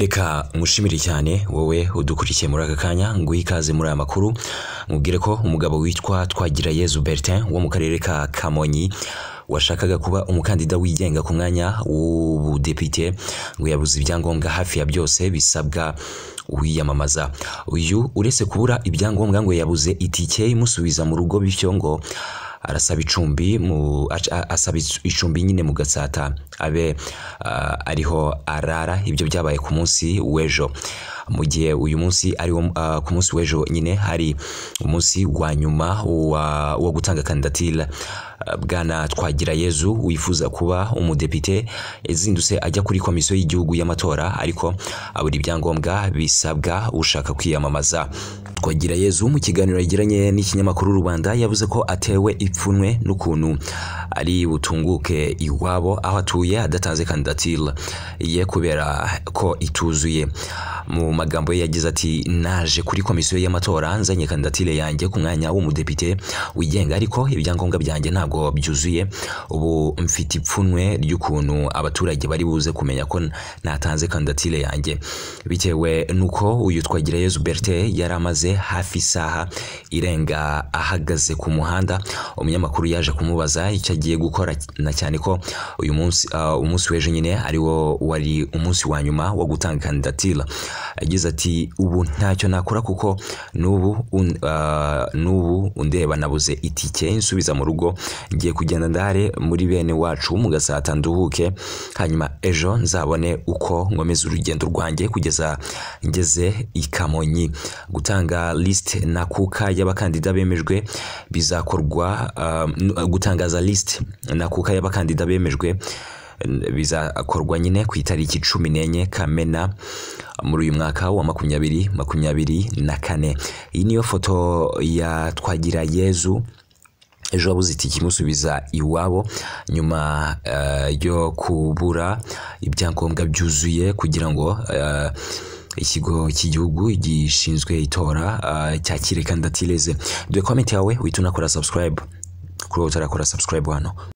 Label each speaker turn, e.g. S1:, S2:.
S1: reka ngushimire cyane wowe udukurikiye muri aka kanya nguhe ikaze muri aya makuru mubwire ko umugabo witwa Twagirayezu Bertin wo mu karere ka Kamonyi washakaga kuba umukandida wigenga ku mwanya w'ubudepite ngo yabuze ibyangombwa hafi ya byose bisabwa uwiyamamaza uyu uretse kubura ibyangombwa ngo yabuze itike imusubiza mu rugo bityo ngo arasaba icumbi mu asaba icumbi nyine mu gatsata abe ariho arara ibyo byabaye ku munsi w'ejo mu gihe uyu munsi ari ku munsi w'ejo nyine hari umunsi wa nyuma wo gutanga kandidatire bwana Twagirayezu wifuza kuba umudepite yazindutse ajya kuri komisiyo y'igihugu y'amatora ariko abura ibyangombwa bisabwa ushaka kwiyamamaza Twagirayezu mu kiganiro yagiranye n'ikinyamakuru rubanda yavuze ko atewe ipfunwe n'ukuntu ari butunguke iwabo aho atuye adatanze kandidatire ye kubera ko ituzuye mu magambo ye yagize ati naje kuri komisiyo y'amatora nzanye kandidatire yanjye ku mwanya w'umudepite wigenga ariko ibyangombwa byanjye ntabwo byuzuye ubu mfite ipfunwe ry'ukuntu abaturage bari buze kumenya ko natanze kandidatire yanjye bitewe n'uko uyu Twagirayezu Bertin yari amaze hafi isaha irenga ahagaze ku muhanda umunyamakuru yaje kumubaza icyo agiye gukora na cyane ko uyu munsi umunsi w'ejo nyine ari wo wari umunsi wa nyuma wo gutanga kandidatire yagize ati ubu ntacyo nakora kuko n'ubu n'ubu undeba nabuze itike insubiza mu rugo ngiye kugenda ndare muri bene wacu mu gasata nduhuke hanyuma ejo nzabone uko nkomeza urugendo rwanjye kugeza ngeze i Kamonyi gutanga list na kuka y'abakandida bemejwe bizakorwa gutangaza list na kuka y'abakandida bemejwe bizakorwa nyine ku itariki cumi n'enye kamena muri uyu mwaka wa makumyabiri makumyabiri na kane iyi niyo foto ya twagira yezu ejo wabuze itike imusubiza iwabo nyuma yo kubura ibyangombwa byuzuye kugira ngo ikigo cy'igihugu gishinzwe itora cyakire kandidatire ze dore komenti yawe wihita unakora subscribe kuri wowe utarakora subscribe hano